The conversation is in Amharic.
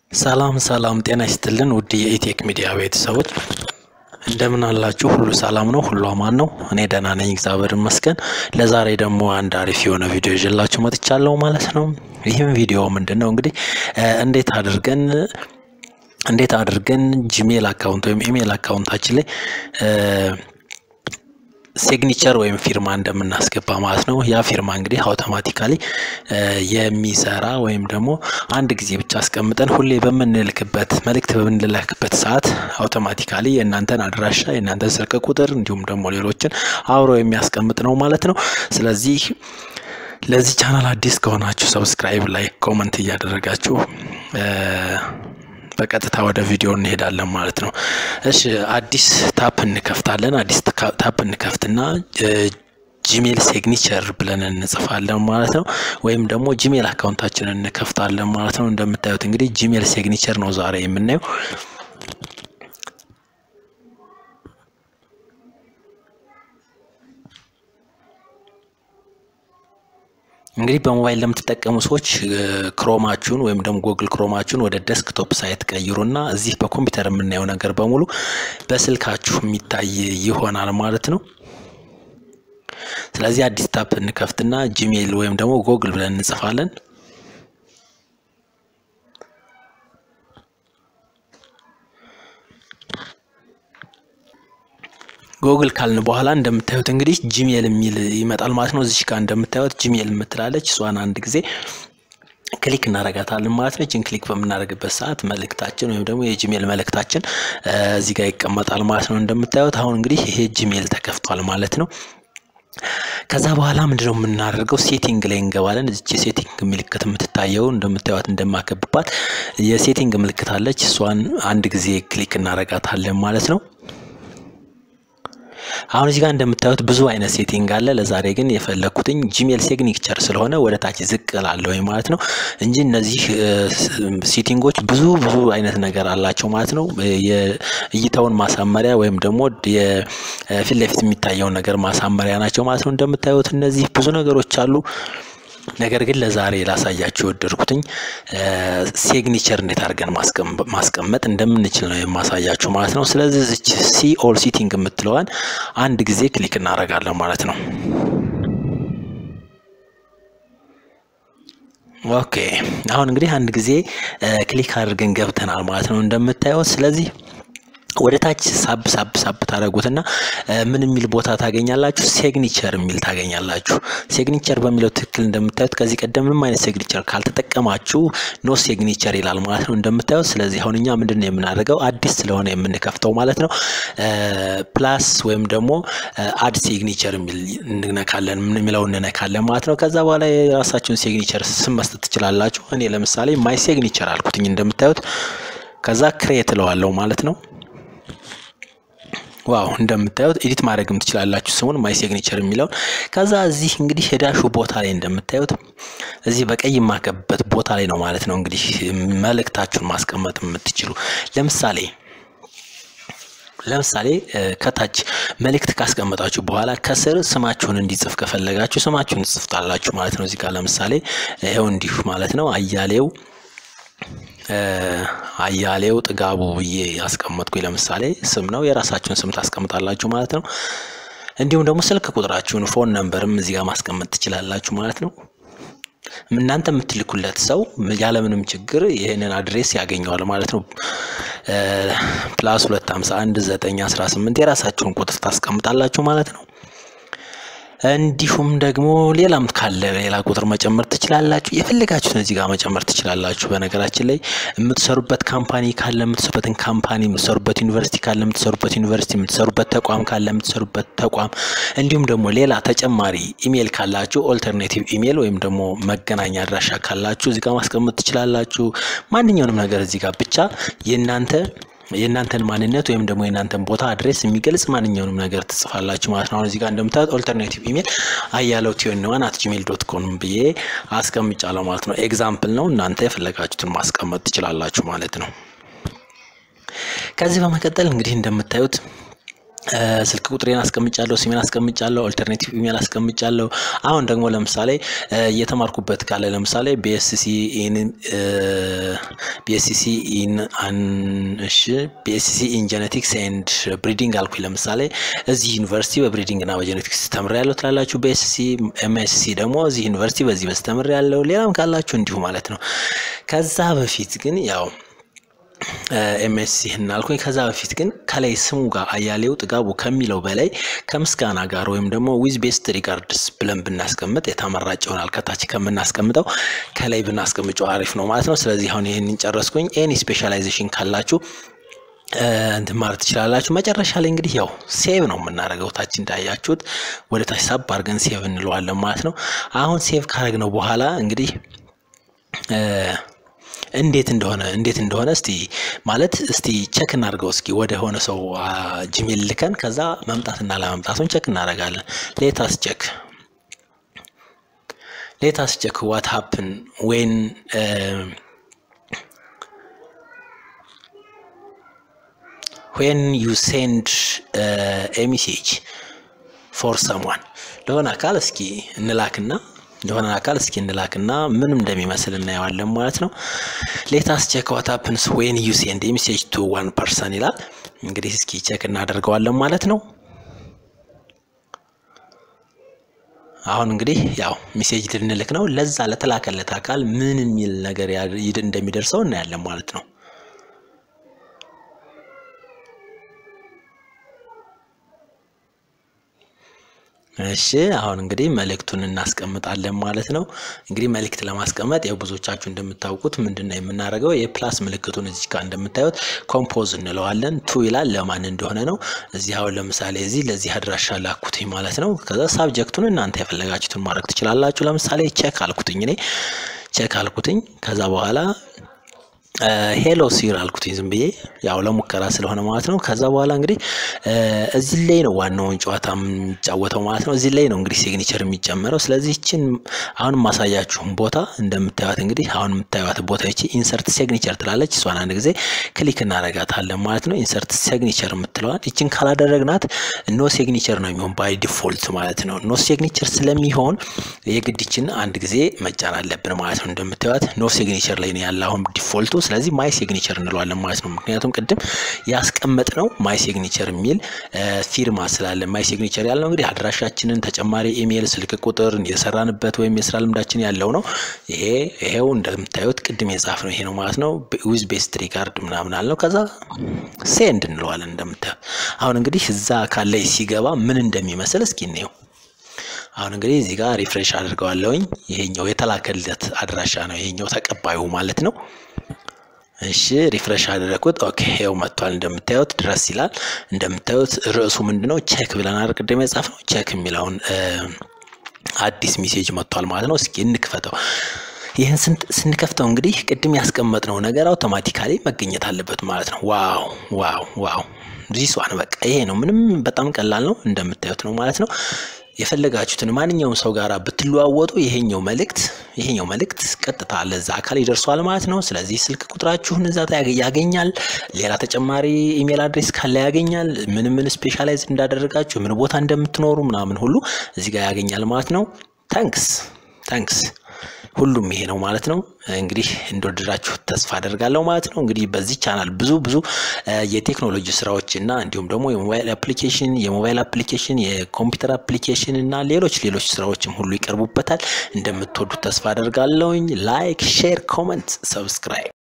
ሰላም ሰላም፣ ጤና ይስጥልን ውድ የኢቴክ ሚዲያ ቤተሰቦች እንደምን አላችሁ? ሁሉ ሰላም ነው? ሁሉ አማን ነው? እኔ ደህና ነኝ፣ እግዚአብሔር ይመስገን። ለዛሬ ደግሞ አንድ አሪፍ የሆነ ቪዲዮ ይዤላችሁ መጥቻለሁ ማለት ነው። ይህም ቪዲዮ ምንድን ነው እንግዲህ እንዴት አድርገን እንዴት አድርገን ጂሜል አካውንት ወይም ኢሜል አካውንታችን ላይ ሲግኒቸር ወይም ፊርማ እንደምናስገባ ማለት ነው። ያ ፊርማ እንግዲህ አውቶማቲካሊ የሚሰራ ወይም ደግሞ አንድ ጊዜ ብቻ አስቀምጠን ሁሌ በምንልክበት መልእክት በምንልክበት ሰዓት አውቶማቲካሊ የእናንተን አድራሻ የእናንተን ስልክ ቁጥር እንዲሁም ደግሞ ሌሎችን አብሮ የሚያስቀምጥ ነው ማለት ነው። ስለዚህ ለዚህ ቻናል አዲስ ከሆናችሁ ሰብስክራይብ፣ ላይክ፣ ኮመንት እያደረጋችሁ በቀጥታ ወደ ቪዲዮ እንሄዳለን ማለት ነው። እሺ አዲስ ታፕ እንከፍታለን። አዲስ ታፕ እንከፍትና ጂሜል ሲግኒቸር ብለን እንጽፋለን ማለት ነው። ወይም ደግሞ ጂሜል አካውንታችንን እንከፍታለን ማለት ነው። እንደምታዩት እንግዲህ ጂሜል ሲግኒቸር ነው ዛሬ የምናየው። እንግዲህ በሞባይል ለምትጠቀሙ ሰዎች ክሮማችሁን ወይም ደግሞ ጎግል ክሮማችሁን ወደ ዴስክቶፕ ሳይት ቀይሩና እዚህ በኮምፒውተር የምናየው ነገር በሙሉ በስልካችሁ የሚታይ ይሆናል ማለት ነው። ስለዚህ አዲስ ታፕ እንከፍትና ጂሜል ወይም ደግሞ ጎግል ብለን እንጽፋለን። ጎግል ካልን በኋላ እንደምታዩት እንግዲህ ጂሜል የሚል ይመጣል ማለት ነው። እዚች ጋር እንደምታዩት ጂሜል የምትላለች እሷን አንድ ጊዜ ክሊክ እናረጋታለን ማለት ነው። እችን ክሊክ በምናደርግበት ሰዓት መልእክታችን ወይም ደግሞ የጂሜል መልእክታችን እዚህ ጋር ይቀመጣል ማለት ነው። እንደምታዩት አሁን እንግዲህ ይሄ ጂሜል ተከፍቷል ማለት ነው። ከዛ በኋላ ምንድነው የምናደርገው? ሴቲንግ ላይ እንገባለን። እዚች የሴቲንግ ምልክት የምትታየው እንደምታዩት እንደማከብባት የሴቲንግ ምልክት አለች። እሷን አንድ ጊዜ ክሊክ እናረጋታለን ማለት ነው። አሁን እዚህ ጋር እንደምታዩት ብዙ አይነት ሴቲንግ አለ። ለዛሬ ግን የፈለኩትኝ ጂሜል ሲግኒቸር ስለሆነ ወደ ታች ዝቅ ላለሁ ማለት ነው እንጂ እነዚህ ሴቲንጎች ብዙ ብዙ አይነት ነገር አላቸው ማለት ነው። የእይታውን ማሳመሪያ ወይም ደግሞ የፊት ለፊት የሚታየውን ነገር ማሳመሪያ ናቸው ማለት ነው። እንደምታዩት እነዚህ ብዙ ነገሮች አሉ። ነገር ግን ለዛሬ ላሳያችሁ የወደድኩትኝ ሲግኒቸር እንዴት አድርገን ማስቀመጥ እንደምንችል ነው የማሳያችሁ ማለት ነው። ስለዚህ ዝች ሲ ኦል ሲቲንግ የምትለዋን አንድ ጊዜ ክሊክ እናደርጋለን ማለት ነው። ኦኬ አሁን እንግዲህ አንድ ጊዜ ክሊክ አድርገን ገብተናል ማለት ነው እንደምታዩት ስለዚህ ወደ ታች ሳብ ሳብ ሳብ ታደረጉትና ምን የሚል ቦታ ታገኛላችሁ? ሲግኒቸር የሚል ታገኛላችሁ። ሲግኒቸር በሚለው ትክክል እንደምታዩት ከዚህ ቀደም ምንም አይነት ሲግኒቸር ካልተጠቀማችሁ ኖ ሲግኒቸር ይላል ማለት ነው እንደምታዩት። ስለዚህ አሁን እኛ ምንድን ነው የምናደርገው አዲስ ስለሆነ የምንከፍተው ማለት ነው ፕላስ ወይም ደግሞ አድ ሲግኒቸር የሚል እንነካለን የሚለው እንነካለን ማለት ነው። ከዛ በኋላ የራሳችሁን ሲግኒቸር ስም መስጠት ትችላላችሁ። እኔ ለምሳሌ ማይ ሲግኒቸር አልኩትኝ እንደምታዩት። ከዛ ክሬት እለዋለሁ ማለት ነው። ዋው እንደምታዩት ኤዲት ማድረግም ትችላላችሁ ስሙን ማይ ሲግኒቸር የሚለውን ከዛ እዚህ እንግዲህ ሄዳሹ ቦታ ላይ እንደምታዩት እዚህ በቀይ የማከብበት ቦታ ላይ ነው ማለት ነው እንግዲህ መልእክታችሁን ማስቀመጥ የምትችሉ ለምሳሌ ለምሳሌ ከታች መልእክት ካስቀመጣችሁ በኋላ ከስር ስማችሁን እንዲጽፍ ከፈለጋችሁ ስማችሁን ትጽፍታላችሁ ማለት ነው። እዚህ ጋር ለምሳሌ ይኸው እንዲሁ ማለት ነው አያሌው አያሌው ጥጋቡ ብዬ ያስቀመጥኩኝ ለምሳሌ ስም ነው። የራሳችሁን ስም ታስቀምጣላችሁ ማለት ነው። እንዲሁም ደግሞ ስልክ ቁጥራችሁን ፎን ነምበርም እዚህ ጋር ማስቀመጥ ትችላላችሁ ማለት ነው። እናንተ የምትልኩለት ሰው ያለምንም ችግር ይህንን አድሬስ ያገኘዋል ማለት ነው። ፕላስ ሁለት ሀምሳ አንድ ዘጠኝ አስራ ስምንት የራሳችሁን ቁጥር ታስቀምጣላችሁ ማለት ነው። እንዲሁም ደግሞ ሌላም ካለ ሌላ ቁጥር መጨመር ትችላላችሁ። የፈለጋችሁትን እዚህ ጋር መጨመር ትችላላችሁ። በነገራችን ላይ የምትሰሩበት ካምፓኒ ካለ የምትሰሩበትን ካምፓኒ፣ የምትሰሩበት ዩኒቨርሲቲ ካለ የምትሰሩበት ዩኒቨርሲቲ፣ የምትሰሩበት ተቋም ካለ የምትሰሩበት ተቋም፣ እንዲሁም ደግሞ ሌላ ተጨማሪ ኢሜል ካላችሁ ኦልተርኔቲቭ ኢሜል ወይም ደግሞ መገናኛ አድራሻ ካላችሁ እዚህ ጋር ማስቀመጥ ትችላላችሁ። ማንኛውንም ነገር እዚህ ጋር ብቻ የእናንተ የእናንተን ማንነት ወይም ደግሞ የእናንተን ቦታ አድሬስ የሚገልጽ ማንኛውንም ነገር ትጽፋላችሁ ማለት ነው። አሁን እዚህ ጋር እንደምታዩት ኦልተርኔቲቭ ኢሜል አያለው ቲዮን ዋን አት ጂሜል ዶት ኮም ብዬ አስቀምጫለሁ ማለት ነው። ኤግዛምፕል ነው። እናንተ የፈለጋችሁትን ማስቀመጥ ትችላላችሁ ማለት ነው። ከዚህ በመቀጠል እንግዲህ እንደምታዩት ስልክ ቁጥሬን አስቀምጫለሁ፣ ስሜን አስቀምጫለሁ፣ ኦልተርኔቲቭ ኢሜል አስቀምጫለሁ። አሁን ደግሞ ለምሳሌ እየተማርኩበት ካለ ለምሳሌ ቢኤስሲ ኢን ቢኤስሲ ኢን እሺ ቢኤስሲ ኢን ጄኔቲክስ ኤንድ ብሪዲንግ አልኩኝ። ለምሳሌ እዚህ ዩኒቨርሲቲ በብሪዲንግ እና በጄኔቲክስ ተምሬያለሁ ትላላችሁ። ቢኤስሲ ኤምኤስሲ ደግሞ እዚህ ዩኒቨርሲቲ በዚህ በዚህ ተምሬያለሁ። ሌላም ካላችሁ እንዲሁ ማለት ነው። ከዛ በፊት ግን ያው ኤምኤስሲ እናልኩኝ። ከዛ በፊት ግን ከላይ ስሙ ጋር አያሌው ጥጋቡ ከሚለው በላይ ከምስጋና ጋር ወይም ደግሞ ዊዝ ቤስት ሪጋርድስ ብለን ብናስቀምጥ የተመራጭ ይሆናል። ከታች ከምናስቀምጠው ከላይ ብናስቀምጨው አሪፍ ነው ማለት ነው። ስለዚህ አሁን ይህንን ጨረስኩኝ። ኤኒ ስፔሻላይዜሽን ካላችሁ እንትን ማለት ትችላላችሁ። መጨረሻ ላይ እንግዲህ ያው ሴቭ ነው የምናደርገው። ታች እንዳያችሁት ወደ ታች ሳብ አድርገን ሴቭ እንለዋለን ማለት ነው። አሁን ሴቭ ካደረግነው በኋላ እንግዲህ እንዴት እንደሆነ እንዴት እንደሆነ እስቲ ማለት እስቲ ቸክ እናድርገው። እስኪ ወደ ሆነ ሰው ጂሜል ልከን ከዛ መምጣትና ለመምጣቱን ቸክ እናደርጋለን። ሌታስ ቸክ ሌታስ ቸክ ዋት ሀፕን ዌን ዌን ዩ ሴንድ ኤ ሜሴጅ ፎር ሰምዋን ለሆነ አካል እስኪ እንላክና ለሆነ አካል እስኪ እንላክና ምን እንደሚመስል እናየዋለን ማለት ነው። ሌታስ ቼክ ዋት ሀፕንስ ዌን ዩ ሴንድ ሜሴጅ ቱ ዋን ፐርሰን ይላል። እንግዲህ እስኪ ቼክ እናደርገዋለን ማለት ነው። አሁን እንግዲህ ያው ሜሴጅ ልንልክ ነው። ለዛ ለተላከለት አካል ምን የሚል ነገር እንደሚደርሰው እናያለን ማለት ነው። እሺ አሁን እንግዲህ መልእክቱን እናስቀምጣለን ማለት ነው። እንግዲህ መልእክት ለማስቀመጥ ያው ብዙዎቻችሁ እንደምታውቁት ምንድን ነው የምናደርገው የፕላስ ምልክቱን እዚህ ጋር እንደምታዩት ኮምፖዝ እንለዋለን። ቱ ይላል ለማን እንደሆነ ነው። እዚህ አሁን ለምሳሌ እዚህ ለዚህ አድራሻ ላኩትኝ ማለት ነው። ከዛ ሳብጀክቱን እናንተ የፈለጋችሁትን ማድረግ ትችላላችሁ። ለምሳሌ ቼክ አልኩትኝ እኔ ቼክ አልኩትኝ ከዛ በኋላ ሄሎ ሲር አልኩትኝ ዝም ብዬ ያው ለሙከራ ስለሆነ ማለት ነው። ከዛ በኋላ እንግዲህ እዚህ ላይ ነው ዋናውን ጨዋታ የሚጫወተው ማለት ነው። እዚህ ላይ ነው እንግዲህ ሲግኒቸር የሚጨመረው። ስለዚህ ይችን አሁን ማሳያችሁን ቦታ እንደምታዩት እንግዲህ አሁን የምታዩት ቦታ ይቺ ኢንሰርት ሲግኒቸር ትላለች። እሷን አንድ ጊዜ ክሊክ እናደርጋታለን ማለት ነው። ኢንሰርት ሲግኒቸር የምትለዋል ይችን ካላደረግናት ኖ ሲግኒቸር ነው የሚሆን ባይ ዲፎልት ማለት ነው። ኖ ሲግኒቸር ስለሚሆን የግድችን አንድ ጊዜ መጫን አለብን ማለት ነው። እንደምታዩት ኖ ሲግኒቸር ላይ ነው ያለ አሁን ዲፎልቱ ስለዚህ ማይ ሲግኒቸር እንለዋለን ማለት ነው። ምክንያቱም ቅድም ያስቀመጥ ነው ማይ ሲግኒቸር የሚል ፊርማ ስላለ ማይ ሲግኒቸር ያልነው እንግዲህ አድራሻችንን፣ ተጨማሪ ኢሜይል፣ ስልክ ቁጥር፣ የሰራንበት ወይም የስራ ልምዳችን ያለው ነው። ይሄ ይሄው እንደምታዩት ቅድም የጻፍ ነው ይሄ ነው ማለት ነው። ዊዝ ቤስት ሪጋርድ ምናምን አልነው። ከዛ ሴንድ እንለዋለን እንደምታዩት። አሁን እንግዲህ እዛ ካለ ሲገባ ምን እንደሚመስል እስኪ እንየው። አሁን እንግዲህ እዚህ ጋር ሪፍሬሽ አድርገዋለሁኝ። ይሄኛው የተላከለት አድራሻ ነው፣ ይሄኛው ተቀባዩ ማለት ነው። እሺ ሪፍሬሽ አደረኩት። ኦኬ ይኸው መጥቷል። እንደምታዩት ድረስ ይላል። እንደምታዩት ርዕሱ ምንድነው? ቼክ ብለን አይደል ቅድም የጻፍነው ቼክ የሚለውን አዲስ ሜሴጅ መጥቷል ማለት ነው። እስኪ እንክፈተው። ይህን ስንከፍተው እንግዲህ ቅድም ያስቀመጥነው ነገር አውቶማቲካሊ መገኘት አለበት ማለት ነው። ዋው ዋው ዋው ዚሷን በቃ ይሄ ነው። ምንም በጣም ቀላል ነው። እንደምታዩት ነው ማለት ነው። የፈለጋችሁትን ማንኛውም ሰው ጋር ብትለዋወጡ ይሄኛው መልእክት ይሄኛው መልእክት ቀጥታ ለዛ አካል ይደርሰዋል ማለት ነው። ስለዚህ ስልክ ቁጥራችሁን እዛ ያገኛል። ሌላ ተጨማሪ ኢሜል አድሬስ ካለ ያገኛል። ምን ምን ስፔሻላይዝ እንዳደረጋችሁ ምን ቦታ እንደምትኖሩ ምናምን ሁሉ እዚህ ጋር ያገኛል ማለት ነው። ታንክስ ታንክስ ሁሉም ይሄ ነው ማለት ነው። እንግዲህ እንደወደዳችሁ ተስፋ አደርጋለሁ ማለት ነው። እንግዲህ በዚህ ቻናል ብዙ ብዙ የቴክኖሎጂ ስራዎች እና እንዲሁም ደግሞ የሞባይል አፕሊኬሽን የሞባይል አፕሊኬሽን የኮምፒውተር አፕሊኬሽን እና ሌሎች ሌሎች ስራዎችም ሁሉ ይቀርቡበታል። እንደምትወዱት ተስፋ አደርጋለሁኝ። ላይክ፣ ሼር፣ ኮመንት፣ ሰብስክራይብ